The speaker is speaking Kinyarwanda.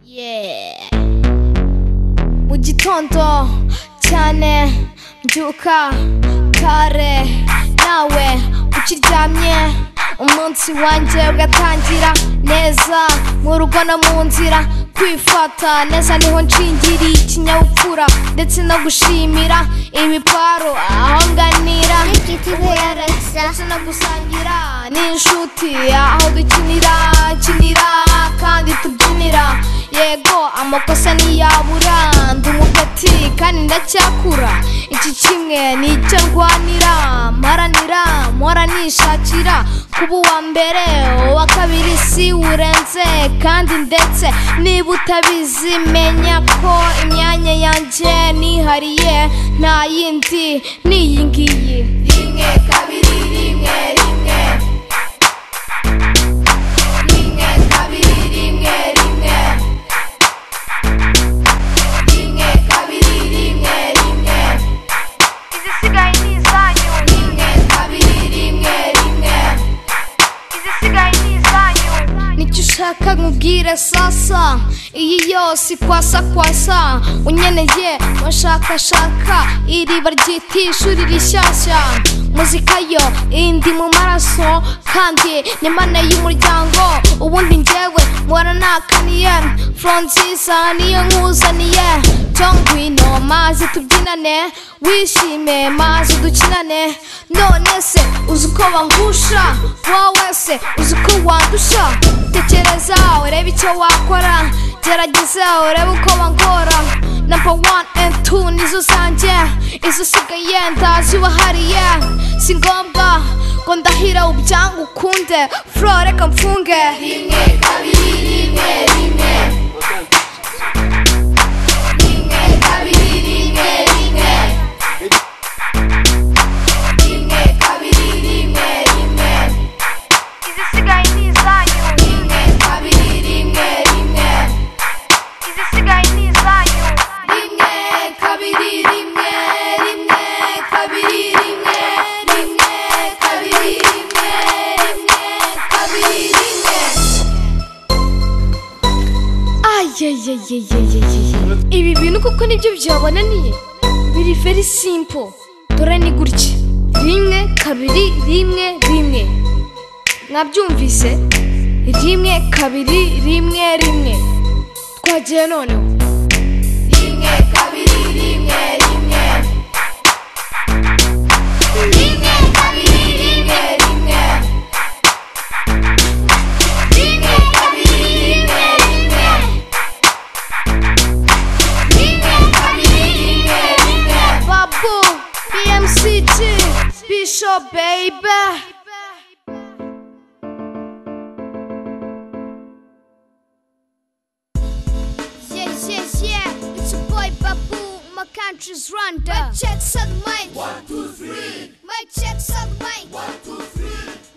Yeah. Mu gitondo cyane mbyuka kare nawe ukiryamye umunsi wanjye ugatangira neza mu rugo no mu nzira kwifata neza niho nshingiriye ikinyabupfura ndetse no gushimira ibiparo aho nganira ndetse no gusangira n'inshuti aho dukinira kinira kandi tubyinira yego amakosa ntiyabura ndi umugati kandi ndacyakura iki kimwe nicyo ndwanira mparanira mpora nishakira kuba uwa mbere uwa kabiri si urenze kandi ndetse niba utabizi menya ko imyanya yanjye nihariye nta yindi ni iyi ngiyi rimwe kabiri rimwe rimwe rimwe kabiri rimwe rimwe rimwe kabiri rimwe rimwe izisigaye ni izanyu rimwe kabiri rimwe rimwe izisigaye ni izanyu nicyo ushaka nkubwire sasa iyi yose ikwasa kwasa unyeneye washakashaka iriba ryita ishuri rishyashya muzika yo indi mu maraso kandi ni mana y'umuryango ubundi njyewe mpora nakaniye francis niyo nkuzaniye tongwino mazi tubyinane wishime mazi dukinane none se uzi uko bangusha wowe se uzi uko wandusha tekereza urebe icyo wakora gerageza urebe uko bangora number one and two nizo zanjye izo usigaye ndazibahariye si ngombwa ngo ndahira ubyanga ukunde furo reka mfunge rimwe kabiri rimwe rimwe rimwe kabiri rimwe rimwe rimwe kabiri rimwe rimwe izisigaye ni izanyu rimwe kabiri rimwe rimwe izisigaye ni izanyu rimwe kabiri rimwe rimwe kabiri rimwe rimwe kabiri rimwe rimwe kabiri rimwe ayeyeyeyeyeye ibi bintu kuko nibyo byabonaniye biri very simple dore ni gutya rimwe kabiri rimwe rimwe mwabyumvise rimwe kabiri rimwe rimwe twagiye noneho rimwe kabiri rimwe rimwe rimwe kabiri rimwe rimwe rimwe kabiri rimwe rimwe rimwe kabiri rimwe rimwe babu bmcg bisho baby Yeah, yeah, yeah. It's your boy Babu. My country's Rwanda. My checks on the mic. One, two, three. My checks on the mic. One, two, three.